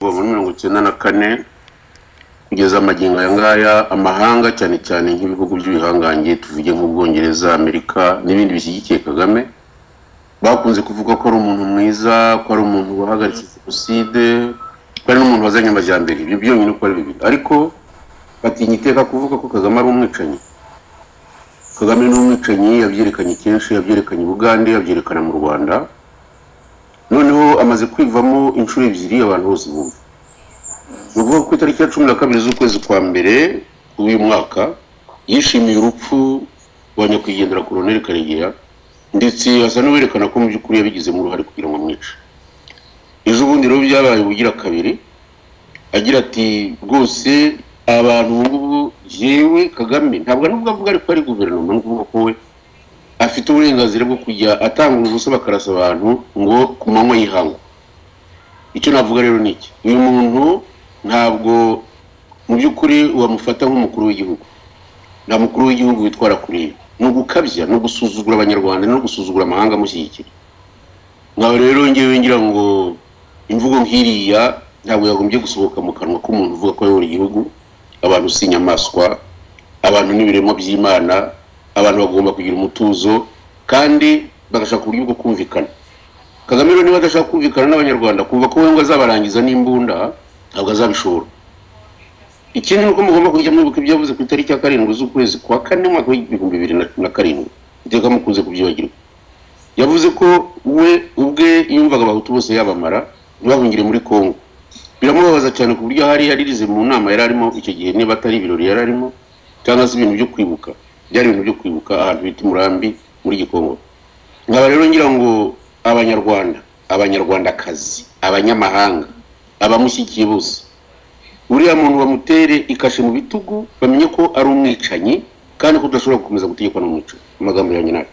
kuva muri mirongo icyenda na kane kugeza amagingo aya ngaya amahanga cyane cyane nk'ibihugu by'ibihangange tuvuge nk'ubwongereza amerika n'ibindi bishyigikiye kagame bakunze kuvuga ko ari umuntu mwiza ko ari umuntu wahagaritse jenoside ko ari n'umuntu wazanye amajyambere ibyo byonyine uko ari bibiri ariko batinya iteka kuvuga ko kagame ari umwicanyi kagame ni umwicanyi yabyerekanye kenshi yabyerekanye i bugande yabyerekana mu rwanda noneho amaze kwivamo inshuro ebyiri abantu bose bumva ni ukuvuga ko itariki ya cumi na kabiri z'ukwezi kwa mbere w'uyu mwaka yishimiye urupfu rwa nyakwigendera koroneli karegeya ndetse asa n'uwerekana ko mu by'ukuri yabigizemo uruhare kugira ngo amwice ejo bundi rero byabaye ubugira kabiri agira ati rwose abantu ubu ngubu yewe kagame ntabwo ari ubwo avuga ariko ari guverinoma ni ukuvuga ko we afite uburenganzira bwo kujya atanga ubusa bakarasa abantu ngo ku manywa y'ihangu icyo navuga rero ni iki uyu muntu ntabwo mu by'ukuri wamufata nk'umukuru w'igihugu nta mukuru w'igihugu witwara kuri ibi ni ugukabya ni ugusuzugura abanyarwanda no gusuzugura amahanga amushyigikira ngaho rero ngewe ngira ngo imvugo nk'iriya ntabwo yagombye gusohoka mu kanwa k'umuntu uvuga ko ayobora igihugu abantu si inyamaswa abantu ni ibiremwa by'imana abantu bagomba kugira umutuzo kandi bagashaka uburyo bwo kumvikana kagame rero niba adashaka kumvikana n'abanyarwanda kumva ko we ngo azabarangiza n'imbunda ntabwo azabishobora ikindi ni uko mugomba kujya mwibuka ibyo yavuze ku itariki ya karindwi z'ukwezi kwa kane umwaka w'ibihumbi bibiri na- na karindwi iteka mukunze kubyibagirwa yavuze ko we ubwe yumvaga abahutu bose yabamara ntibahungire muri kongo biramubabaza cyane ku buryo hari yaririze mu nama yari arimo icyo gihe niba atari ibirori yari arimo cyangwa se ibintu byo kwibuka byari ibintu byo kwibuka ahantu bita umurambi muri gikongo nkaba rero ngira ngo abanyarwanda abanyarwandakazi abanyamahanga abamushyigikiye bose uriya muntu bamutere ikashe mu bitugu bamenye ko ari umwicanyi kandi ko udashobora gukomeza gutegekwa n'umwicanyi amagambo yanjye nabi